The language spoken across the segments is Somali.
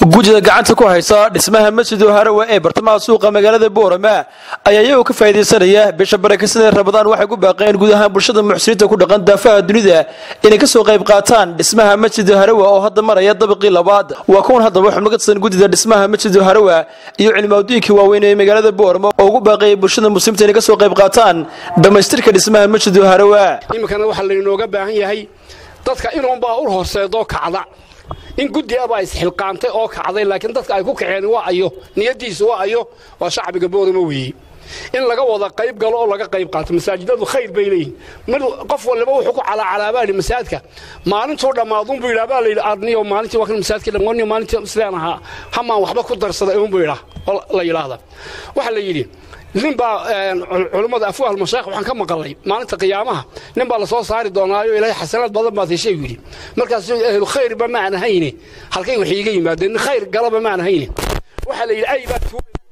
gujida gacanta ku haysa dhismaha masjidu harawa ee bartamaha suuqa magaalada boorama ayaa iyagoo ka faa'idaysanaya bisha barakasada rabadaan waxay ku baaqeen guud ahaan bulshada muxsiniinta ku dhaqan daafaha dunida inay kasoo qayb qaataan dhismaha masjidu harawa oo hadda maraya dabaqii labaad waa kuwan haddaba xubno ka tirsan gudida dhismaha masjidu harawa iyo cilmaadooyinkii waaweyn ee magaalada boorama oo ugu baaqayay bulshada muslimta inay kasoo qayb qaataan dhammaystirka dhismaha masjidu harawa iminkana waxaa laynooga baahan yahay dadka inuunbaa u horseedoo kacda in guddi abaa isxilqaantay oo kacday laakiin dadka ay ku kaceen waa ayo niyadiisu waa ayo waa shacbiga boorama weeye in laga wada qayb galo oo laga qayb qaato masaajidadu khayr bay leeyihin mid qof waliba wuxuu ku calaacalaabaani masaajidka maalintuu dhammaadunbuu yidhaa baa layidhi arniyo maalintii waa kan masaajidka dhammaaniyo maalintii sidaan ahaa hamaan waxba ku darsaday uunbuu yidhaa oo la yidhaahda waxaa la yidhi nin baa culummada afwaal mashaakh waxaan ka maqalay maalinta qiyaamaha nin baa la soo saari doonaayo ilaahay xasanaad badan baad heshay yidhi markaas ahlu khayrba maan ahayne halkay wax iiga yimaadeen nin khayr galaba maan ahayne waxaa la yidhi ay baa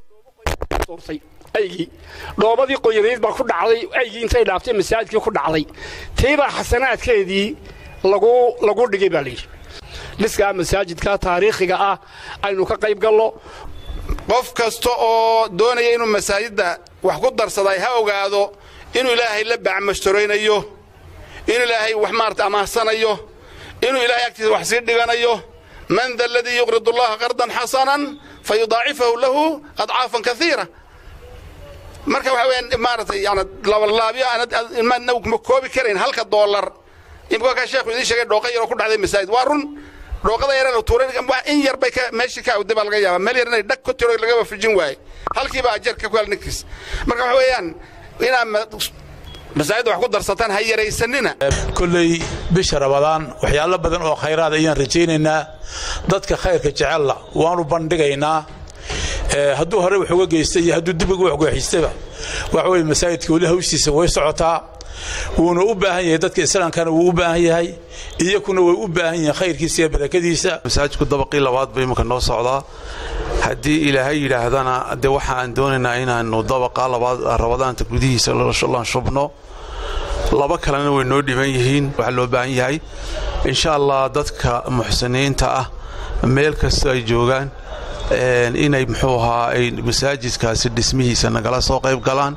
tuurtay aygii dhoobadii qoyanayd baa ku dhacday aygii intay dhaaftay masaajidkii ku dhacday tiibaa xasanaadkeedii lagu lagu dhigay baa layidhi dhiskaa masaajidka taariikhiga ah aynu ka qayb gallo qof kasta oo doonaya inuu masaajidda wax ku darsaday ha ogaado inuu ilaahay la bacmashtoraynayo inuu ilaahay wax maarata amaahsanayo inuu ilaahay agtiisa wax sii dhiganayo man da aladii yuqrid allaha qardan xasanan fa yudaacifahu lahu adcaafan kaiira marka waxa weyaan maaratay yani labalaabiyo aanadna ma koobi karayn halka doolar imika ka sheekhu idiin sheegay dhooqa yaroo ku dhacday masaajid waa run dhooqada yare la tuuray in yar bay meeshii ka awday baa laga yaabaa meel yar inay dhag ku tiro lagaba fujin waaye halkiiba ajarka ku hel ninkiis marka waxa weeyaan inaad masaajidda wax ku darsataan ha yaraysanina kolley bisha rabadaan waxyaalo badan oo khayraad ayaan rajaynaynaa dadka khayrka jecella waanu bandhigaynaa hadduu hore wax uga geystay iyo hadduu dibiga wax gooxiystayba waxa weye masaajidka weli hawshiisa way socotaa wuuna u baahan yahay dadka islaamkana wuu u baahan yahay iyakuna way u baahan yihiin khayrkiisa iyo barakadiisa masaajidku dabaqii labaad ba imanka noo socdaa haddii ilaahay yidhaahdana de waxa aan doonaynaa inaannu dabaqa labaad rabadaanta gudihiisa lan shubno laba kalena way noo dhiban yihiin waxaa loo baahan yahay insha allah dadka muxsiniinta ah meel kasta ay joogaan inay muxuu ahaa ay masaajidkaasi dhismihiisa nagala soo qayb galaan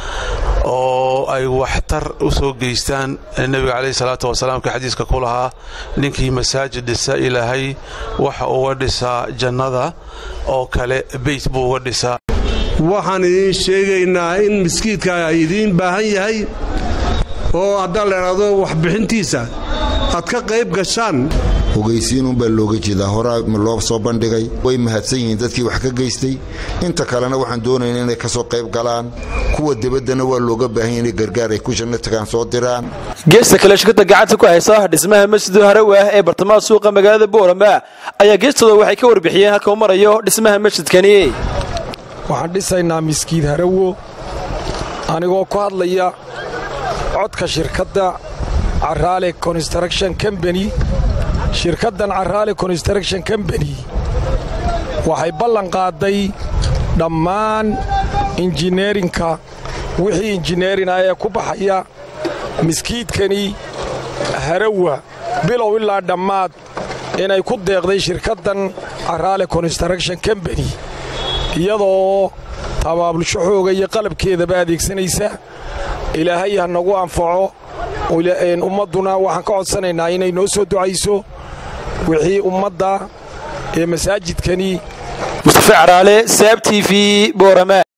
oo ay waxtar u soo geystaan nebiga calayhi salaatu wasalaamka xadiiska ku lahaa ninkii masaajid dhisa ilaahay waxa uga dhisaa jannada oo kale beyt buu uga dhisaa waxaan idiin sheegaynaa in miskiidka idiin baahan yahay oo haddaan la idhaahdo waxbixintiisa aad ka qayb gashaan ogeysiinunbaa looga jeedaa horaa loo soo bandhigay way mahadsan yihiin dadkii wax ka geystay inta kalena waxaan doonayna inay ka soo qayb galaan kuwa debaddana waa looga baahanya inay gargaar ay ku janno tagaan soo diraan geesta kale shirkadda gacanta ku haysa dhismaha masjidu harawa ee bartamaha suuqa magaalada boorama ayaa geestooda waxay ka warbixiyeen halka u marayo dhismaha masjidkani waxaan dhisaynaa miskiid harawo anigoo ku hadlaya codka shirkadda caraale construction combany shirkaddan caraale construction combany waxay ballan qaaday dhammaan injineerinka wixii injineerina ee ku baxaya miskiidkani harawa bilow ilaa dhammaad inay ku deeqday shirkaddan caraale construction combany iyadoo tabaabulsho xooga iyo qalabkeedaba adeegsanaysa ilaahay ha nagu anfaco ummadduna waxaan ka codsanaynaa inay noo soo ducayso wixii ummadda ee masaajidkani mustafe caraale saab t v boorama